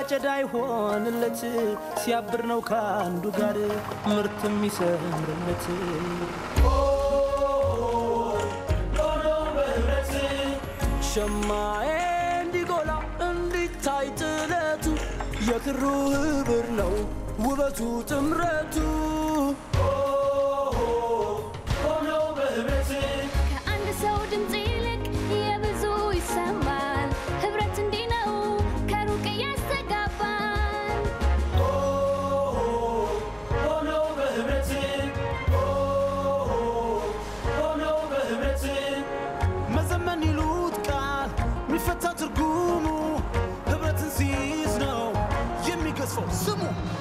አጨዳ ይሆንለት ሲያብር ነው ከአንዱ ጋር ምርት የሚሰምርለት ሸማዬ እንዲጎላ እንዲታይ ጥለቱ የክሩ ህብር ነው ውበቱ ጥምረቱ ከአንድ ሰው ድምፅ ይልቅ የብዙ ይሰማል። ህብረት እንዲህ ነው ከሩቅ ያስተጋባል። መዘመን ይሉት ቃል የሚፈታ ትርጉሙ ህብረትን ሲይዝ ነው የሚገዝፈው ስሙ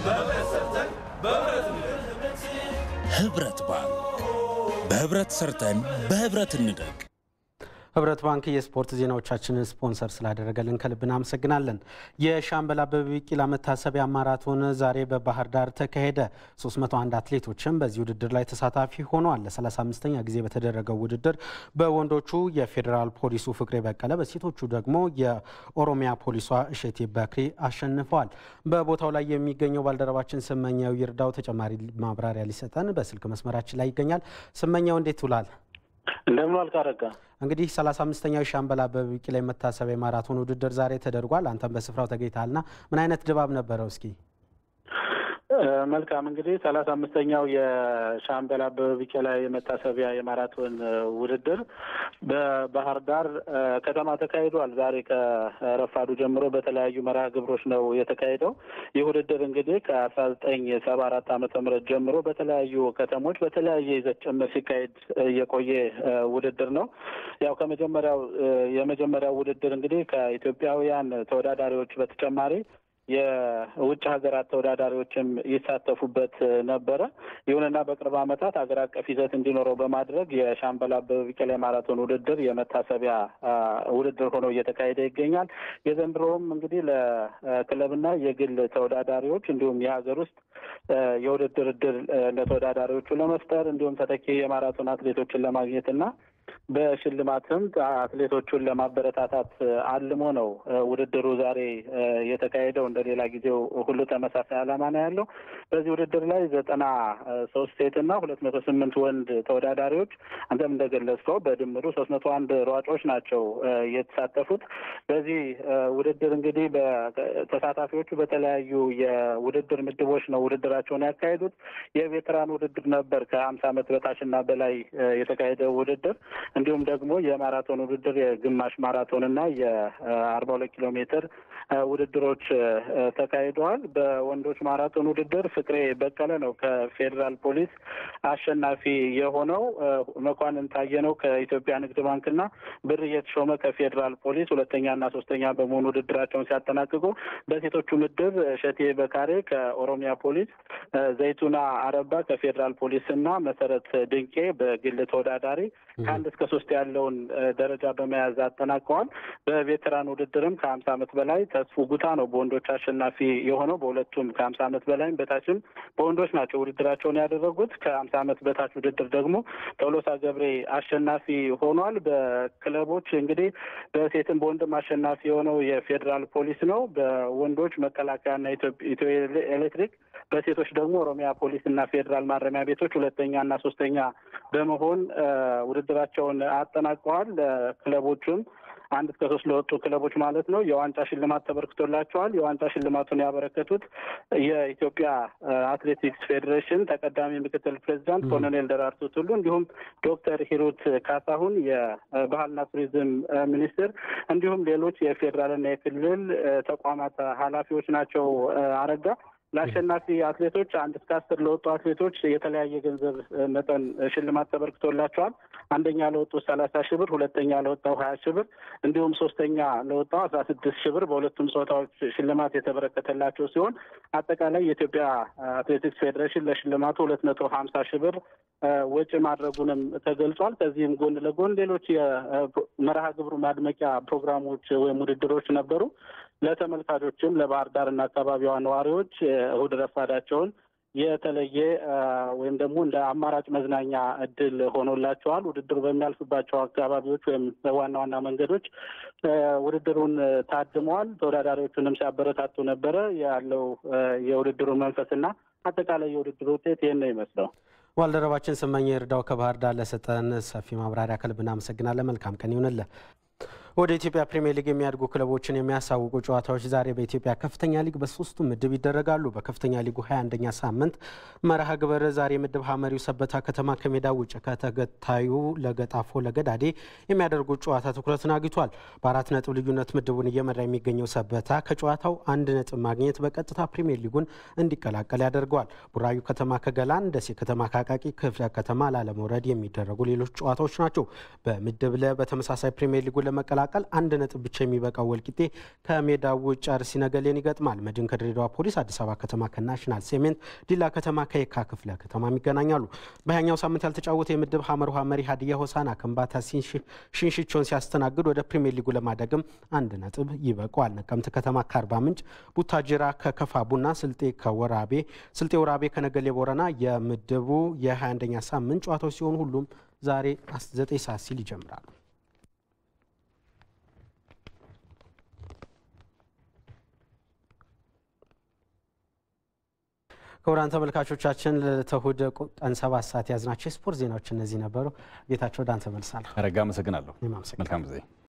ህብረት ባንክ በህብረት ሰርተን በህብረት እንደግ። ህብረት ባንክ የስፖርት ዜናዎቻችንን ስፖንሰር ስላደረገልን ከልብ እናመሰግናለን። የሻምበል አበበ ቢቂላ መታሰቢያ ማራቶን ዛሬ በባህር ዳር ተካሄደ። 301 አትሌቶችም በዚህ ውድድር ላይ ተሳታፊ ሆነዋል። ለ35ኛ ጊዜ በተደረገው ውድድር በወንዶቹ የፌዴራል ፖሊሱ ፍቅሬ በቀለ፣ በሴቶቹ ደግሞ የኦሮሚያ ፖሊሷ እሸቴ በክሪ አሸንፈዋል። በቦታው ላይ የሚገኘው ባልደረባችን ስመኛው ይርዳው ተጨማሪ ማብራሪያ ሊሰጠን በስልክ መስመራችን ላይ ይገኛል። ስመኛው እንዴት ውላል? እንደምን ዋልክ አረጋ? እንግዲህ 35ኛው የሻምበል አበበ ቢቂላ መታሰቢያ ማራቶን ውድድር ዛሬ ተደርጓል። አንተም በስፍራው ተገኝተሃልና ምን አይነት ድባብ ነበረው? እስኪ መልካም እንግዲህ ሰላሳ አምስተኛው የሻምበል አበበ ቢቂላ የመታሰቢያ የማራቶን ውድድር በባህር ዳር ከተማ ተካሂዷል። ዛሬ ከረፋዱ ጀምሮ በተለያዩ መርሃ ግብሮች ነው የተካሄደው። ይህ ውድድር እንግዲህ ከአስራ ዘጠኝ ሰባ አራት ዓመተ ምህረት ጀምሮ በተለያዩ ከተሞች በተለያየ ይዘት ጭምር ሲካሄድ የቆየ ውድድር ነው። ያው ከመጀመሪያው የመጀመሪያው ውድድር እንግዲህ ከኢትዮጵያውያን ተወዳዳሪዎች በተጨማሪ የውጭ ሀገራት ተወዳዳሪዎችም ይሳተፉበት ነበረ። ይሁንና በቅርብ ዓመታት ሀገር አቀፍ ይዘት እንዲኖረው በማድረግ የሻምበል አበበ ቢቂላ ማራቶን ውድድር የመታሰቢያ ውድድር ሆኖ እየተካሄደ ይገኛል። የዘንድሮውም እንግዲህ ለክለብና የግል ተወዳዳሪዎች እንዲሁም የሀገር ውስጥ የውድድር እድል ለተወዳዳሪዎቹ ለመፍጠር እንዲሁም ተተኪ የማራቶን አትሌቶችን ለማግኘት እና በሽልማትም አትሌቶቹን ለማበረታታት አልሞ ነው ውድድሩ ዛሬ የተካሄደው። እንደ ሌላ ጊዜው ሁሉ ተመሳሳይ ዓላማ ነው ያለው። በዚህ ውድድር ላይ ዘጠና ሶስት ሴት እና ሁለት መቶ ስምንት ወንድ ተወዳዳሪዎች አንተም እንደገለጽከው በድምሩ ሶስት መቶ አንድ ሯጮች ናቸው የተሳተፉት። በዚህ ውድድር እንግዲህ ተሳታፊዎቹ በተለያዩ የውድድር ምድቦች ነው ውድድራቸውን ያካሄዱት። የቬተራን ውድድር ነበር ከሀምሳ ዓመት በታችና በላይ የተካሄደው ውድድር እንዲሁም ደግሞ የማራቶን ውድድር የግማሽ ማራቶን እና የአርባ ሁለት ኪሎ ሜትር ውድድሮች ተካሂደዋል። በወንዶች ማራቶን ውድድር ፍቅሬ በቀለ ነው ከፌዴራል ፖሊስ አሸናፊ የሆነው። መኳንን ታየነው ከኢትዮጵያ ንግድ ባንክና ብር እየተሾመ ከፌዴራል ፖሊስ ሁለተኛና ሶስተኛ በመሆኑ ውድድራቸውን ሲያጠናቅቁ፣ በሴቶቹ ምድብ እሸቴ በካሬ ከኦሮሚያ ፖሊስ፣ ዘይቱና አረባ ከፌዴራል ፖሊስ እና መሰረት ድንቄ በግል ተወዳዳሪ ከአንድ እስከ ሶስት ያለውን ደረጃ በመያዝ አጠናቀዋል። በቬተራን ውድድርም ከሀምሳ ዓመት በላይ ተስፉ ጉታ ነው በወንዶች አሸናፊ የሆነው። በሁለቱም ከሀምሳ ዓመት በላይም በታችም በወንዶች ናቸው ውድድራቸውን ያደረጉት። ከሀምሳ ዓመት በታች ውድድር ደግሞ ቶሎሳ ገብሬ አሸናፊ ሆኗል። በክለቦች እንግዲህ በሴትም በወንድም አሸናፊ የሆነው የፌዴራል ፖሊስ ነው። በወንዶች መከላከያና ኢትዮ ኤሌክትሪክ፣ በሴቶች ደግሞ ኦሮሚያ ፖሊስ እና ፌዴራል ማረሚያ ቤቶች ሁለተኛ እና ሶስተኛ በመሆን ውድድራቸውን አጠናቀዋል። ክለቦቹም አንድ እስከ ሶስት ለወጡ ክለቦች ማለት ነው የዋንጫ ሽልማት ተበርክቶላቸዋል። የዋንጫ ሽልማቱን ያበረከቱት የኢትዮጵያ አትሌቲክስ ፌዴሬሽን ተቀዳሚ ምክትል ፕሬዚዳንት ኮሎኔል ደራርቱ ቱሉ እንዲሁም ዶክተር ሂሩት ካሳሁን የባህልና ቱሪዝም ሚኒስትር እንዲሁም ሌሎች የፌዴራልና የክልል ተቋማት ኃላፊዎች ናቸው። አረጋ ለአሸናፊ አትሌቶች አንድ እስከ አስር ለወጡ አትሌቶች የተለያየ ገንዘብ መጠን ሽልማት ተበርክቶላቸዋል። አንደኛ ለወጡ ሰላሳ ሺህ ብር፣ ሁለተኛ ለወጣው ሀያ ሺህ ብር እንዲሁም ሶስተኛ ለወጣው አስራ ስድስት ሺህ ብር በሁለቱም ጾታዎች ሽልማት የተበረከተላቸው ሲሆን አጠቃላይ የኢትዮጵያ አትሌቲክስ ፌዴሬሽን ለሽልማቱ ሁለት መቶ ሀምሳ ሺህ ብር ወጪ ማድረጉንም ተገልጿል። ከዚህም ጎን ለጎን ሌሎች የመርሃ ግብሩ ማድመቂያ ፕሮግራሞች ወይም ውድድሮች ነበሩ። ለተመልካቾችም ለባህር ዳርና አካባቢዋ ነዋሪዎች እሁድ ረፋዳቸውን የተለየ ወይም ደግሞ እንደ አማራጭ መዝናኛ እድል ሆኖላቸዋል። ውድድሩ በሚያልፍባቸው አካባቢዎች ወይም በዋና ዋና መንገዶች ውድድሩን ታድመዋል። ተወዳዳሪዎቹንም ሲያበረታቱ ነበረ። ያለው የውድድሩ መንፈስና አጠቃላይ የውድድሩ ውጤት ይህን ነው ይመስለው። ባልደረባችን ስመኝ እርዳው ከባህር ዳር ለሰጠን ሰፊ ማብራሪያ ከልብ እናመሰግናለን። መልካም ቀን ይሁንልህ። ወደ ኢትዮጵያ ፕሪምየር ሊግ የሚያድጉ ክለቦችን የሚያሳውቁ ጨዋታዎች ዛሬ በኢትዮጵያ ከፍተኛ ሊግ በሶስቱ ምድብ ይደረጋሉ። በከፍተኛ ሊጉ 21ኛ ሳምንት መርሃ ግብር ዛሬ ምድብ ሀመሪው ሰበታ ከተማ ከሜዳ ውጭ ከተገታዩ ለገጣፎ ለገዳዴ የሚያደርጉት ጨዋታ ትኩረትን አግኝቷል። በአራት ነጥብ ልዩነት ምድቡን እየመራ የሚገኘው ሰበታ ከጨዋታው አንድ ነጥብ ማግኘት በቀጥታ ፕሪምየር ሊጉን እንዲቀላቀል ያደርገዋል። ቡራዩ ከተማ ከገላን፣ ደሴ ከተማ ከአቃቂ ክፍለ ከተማ ላለመውረድ የሚደረጉ ሌሎች ጨዋታዎች ናቸው። በምድብ ለ በተመሳሳይ ፕሪምየር ሊጉን ለመቀላቀል አንድ ነጥብ ብቻ የሚበቃው ወልቂጤ ከሜዳው ውጭ አርሲ ነገሌን ይገጥማል። መድን ከድሬዳዋ ፖሊስ፣ አዲስ አበባ ከተማ ከናሽናል ሴሜንት፣ ዲላ ከተማ ከየካ ክፍለ ከተማም ይገናኛሉ። በሀያኛው ሳምንት ያልተጫወተ የምድብ ሀመር ውሃ መሪ ሀዲያ ሆሳና ከምባታ ሽንሽቾን ሲያስተናግድ ወደ ፕሪምየር ሊጉ ለማደግም አንድ ነጥብ ይበቋል። ነቀምት ከተማ ከአርባ ምንጭ፣ ቡታጅራ ከከፋ ቡና፣ ስልጤ ከወራቤ ስልጤ ወራቤ ከነገሌ ቦረና የምድቡ የ21ኛ ሳምንት ጨዋታዎች ሲሆኑ ሁሉም ዛሬ 9 ሰዓት ሲል ይጀምራሉ። ክቡራን ተመልካቾቻችን ለተሁድ ቀን ሰባት ሰዓት ያዝናቸው የስፖርት ዜናዎች እነዚህ ነበሩ። ጌታቸው ወደ አንተ መልሳለሁ። አረጋ አመሰግናለሁ። እኔም አመሰግናለሁ። መልካም ጊዜ